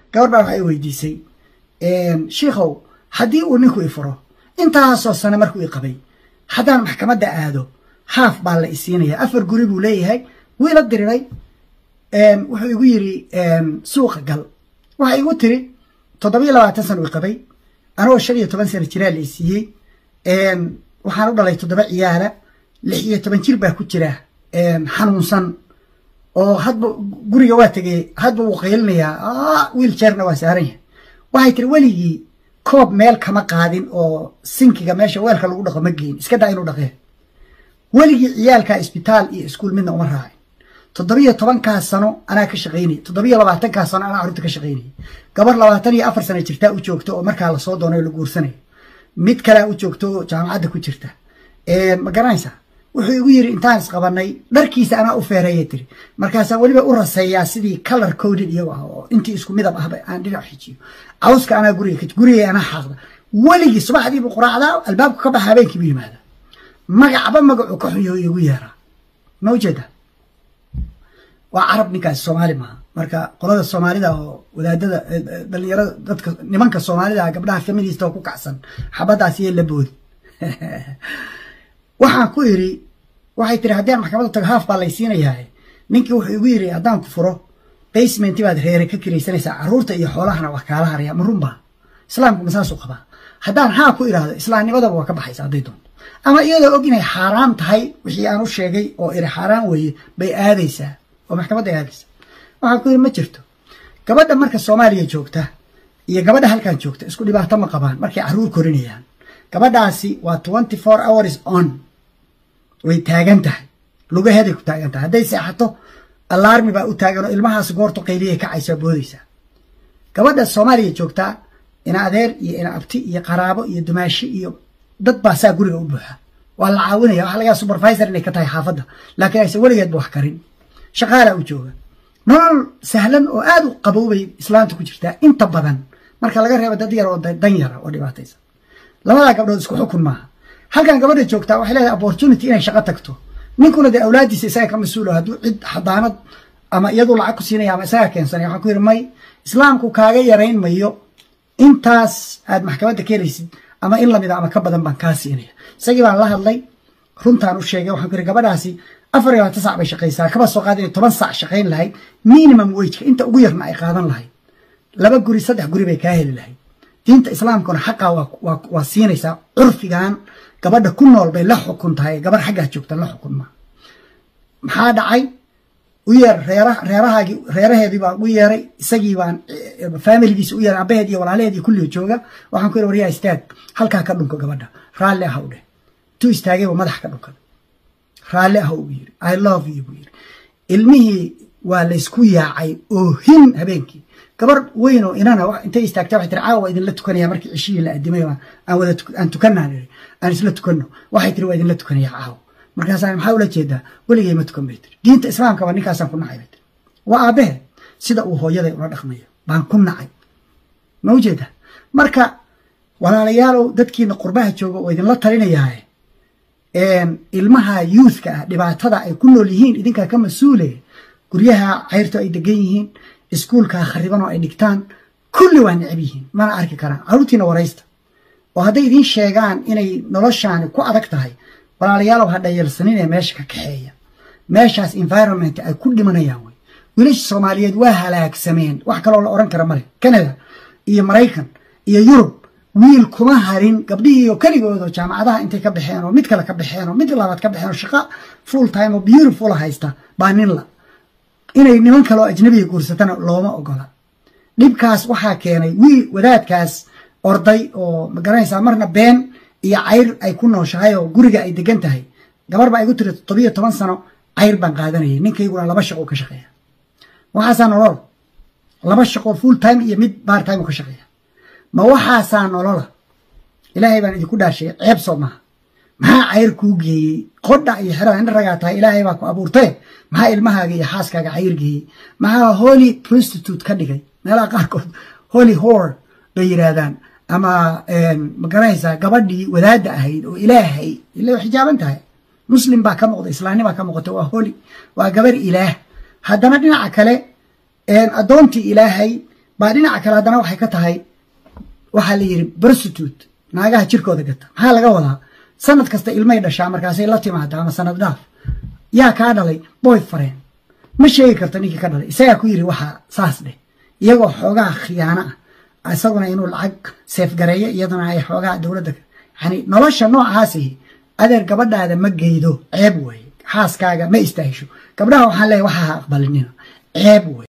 gabar baa waxay weydiisay shiikhow haddii uu ninku i furo intaasoo sane markuu i qabay haddaan maxkamadda aado haaf baa la isiinaya afar guri buu leeyahay wiila diriray wuxuu igu yidhi suuqa gal waxay igu tiri toddobiyo labaatan sana i qabay anigoo shan iyo toban sana jiraa la isiiyey waxaan u dhalay toddoba ciyaala lix iyo toban jir baa ku jira xanuunsan oo hadba guriga waa tegay hadba wuu qaylinayaa wiil jeerna waa saaran yahay waxay tiri weligii koob meel kama qaadin oo sinkiga meesha weelka lagu dhaqo ma geyn iska daa inuu dhaqee weligii ciyaalka isbitaal iyo iskuul midna uma raacin toddobiyo tobankaa sano anaa ka shaqaynayay toddobiyo labaatankaa sano anaa carruurta ka shaqaynayay gabar labaatan iyo afar sana jirtaa u joogto oo markaa lasoo doonayo la guursanayo mid kalea u joogto oo jaamacadda ku jirta ma garanaysaa wuxuu igu yidhi intaan isqabanay dharkiisa anaa u feereeya tiri markaasaan weliba u raseeyaa sidii color coded iyago ah oo intii isku midab ahba aan dhinac xijiyo cawska anaa guriga gurigay anaa xaaqda weligii subaxdiibu quraacdaa albaabku ka baxa habeenkiibu yimaada magacba magacuu ka xunyo igu yeeraa ma ujeeda waa carab ninkaasi soomaali maaha marka qolada soomaalida oo wadaadada dhalinyarada dadka nimanka soomaalida gabdhaha feminist oo ku kacsan xabadaas iyo la boodi waxaan ku idhi waxay tiri haddii aan maxkamadda tago haaf baa laysiinayaa ninkii wuxuu igu yidhi haddaan ku furo basementi baad reere ka kiraysanaysaa carruurta iyo xoolahana waa kaala haraya ma runbaa islaamku ma saasuu qabaa haddaan haa ku idhaahdo islaamnimadaba waa ka baxaysa hadday doonto ama iyadoo og inay xaaraan tahay wixii aan u sheegay oo iri xaaraan weeye bay aadaysaa oo maxkamadda aadaysaa waxaan ku yidhi ma jirto gabadha marka soomaaliya joogta iyo gabadha halkan joogta isku dhibaato ma qabaan markay carruur korinayaan gabadhaasi waa twenty four hours on way taagan tahay lugaheeday ku taagan tahay hadday seexato alarmi baa u taagan oo ilmahaas goortu qayliyay kacaysaa boodaysaa gabadha soomaaliya joogtaa ina adeer iyo ina abti iyo qaraabo iyo dumaashi iyo dad baa saa guriga u buuxa waa la caawinaya waxa lagaa supervisor inay ka tahay xaafadda laakiin aysan weligeedba wax karin shaqaalaa u jooga nolol sahlan oo aad u qaboobay islaanta ku jirtaa inta badan marka laga reebo dad yar oo dan yara oo dhibaataysan labadaa gabdhood isku xukun maaha halkan gabadha joogtaa waxay leedahay opportunity inay shaqo tagto ninkuna dee awlaadiisa isaga ka mas-uulo hadduu cid xadaanad ama iyadu lacag ku siinaya ama isaga keensanaya waxaan ku yidhi may islaamku kaaga yarayn mayo intaas aad maxkamadda keenaysid ama in lamida ama ka badan baan kaa siinaya isagii baan la hadlay runtaan u sheegay waxaan ku yidhi gabadhaasi afar iyo labaatan sac bay shaqaysaa kaba soo qaada inay toban sac shaqayn lahayd minimum wageka inta ugu yarna ay qaadan lahayd laba guri saddex guri bay kaa heli lahayd diinta islaamkuna xaqaa waa siinaysaa curfigan gabadha ku nool bay la xukun tahay gabar xaggaa joogta la xukun maa maxaa dhacay u yeer reerahaagii reeraheedii baan u yeeray isagii baan faamiligiisa u yeeray abaheed iyo walaalaheed iyo kulliga jooga waxaan ku yidhi waryaa istaag halkaa ka dhunko gabadha raalli ah u dheh tu istaagay buu madax ka dhunkada raalli ah ugu yidhi i love you buu yidhi ilmihii waa laysku yaacay oohin habeenkii gabar weyn oo inana intay istaagta waxay tiri caawa waa idinla tukanaya markii cishihii la adimay aan wada aan tukanaan iri aan isla tukanno waxay tiri waa idinla tukanaya caawa markaasaan maxaa ula jeedaa weligay ma tukan bay tiri diinta islaamkaba ninkaasaan ku nacay bay tiri waa aabbahe sida uu hooyaday ula dhaqmayo baan ku nacay ma ujeeda marka walaalayaalow dadkiina qurbaha jooga oo idinla talinayaaye ilmaha youthka ah dhibaatada ay ku nool yihiin idinkaa ka mas-uule guryaha cayrto ay degan yihiin iskuulkaa khariban oo ay dhigtaan kulli waa necab yihiin mana arki karaan carruurtiina waraysta oo hadday idiin sheegaan inay noloshaani ku adag tahay walaalayaalow ha dhayalsaninee meesha ka kaxeeya meeshaas environment ay ku dhimanayaan wey wiilasha soomaaliyeed waa halaagsameen wax kaloo la odhan kara male canada iyo maraykan iyo yurub wiil kuma harin gabdhihii oo keligoodoo jaamacadaha intay ka baxeen oo mid kale ka baxeen oo mid labaad ka baxeen oo shaqo full time oo beautiful haysta baa ninla inay niman kaloo ajnabiga guursatana looma ogola dhibkaas waxaa keenay wiil wadaadkaas orday oo magaranaysaa marna been iyo cayr ay ku nooshahay oo guriga ay degan tahay gabar baa igu tiri toddobiyo toban sano cayr baan qaadanayay ninkayguna laba shaqo ka shaqeeya waxaasaa nolol laba shaqo full time iyo mid bar time ka shaqeeya ma waxaasaa nolola ilaahay baan idinku dhaashay ceeb soo maaha maxaa cayr kuu geeyey qodha iyo xerada in ragaa tahay ilaahay baa ku abuurtee maxaa ilmahaaga iyo xaaskaaga cayr geeyey maxaa holy prostitute ka dhigay meelaha qaarkood holy hor bay yidhaahdaan ama magaranaysaa gabadhii wadaadda ahayd oo ilaahay ila xijaaban tahay muslim baa ka muuqda islaamni baa ka muuqata waa holy waa gabar ilaah haddana dhinaca kale addoontii ilaahay baa dhinaca kale haddana waxay ka tahay waxaa la yidhi prostitute naagaha jirkooda gata maxaa laga wadaa sanad kasta ilmay dhashaa markaasay la timaada ama sanad dhaaf yaa kaa dhalay boy fareen ma sheegi karto ninkii ka dhalay isagaa ku yidhi waxaa saas dheh iyagoo xoogaa khiyaano ah isaguna inuu lacag seefgareeyo iyaduna ay xoogaa dowladda yani nolosha noocaasi adeer gabadhaada ma geydo ceeb weeye xaaskaaga ma istaahisho gabdhaha waxaan leeyahy waxaa ha aqbalinina ceeb wey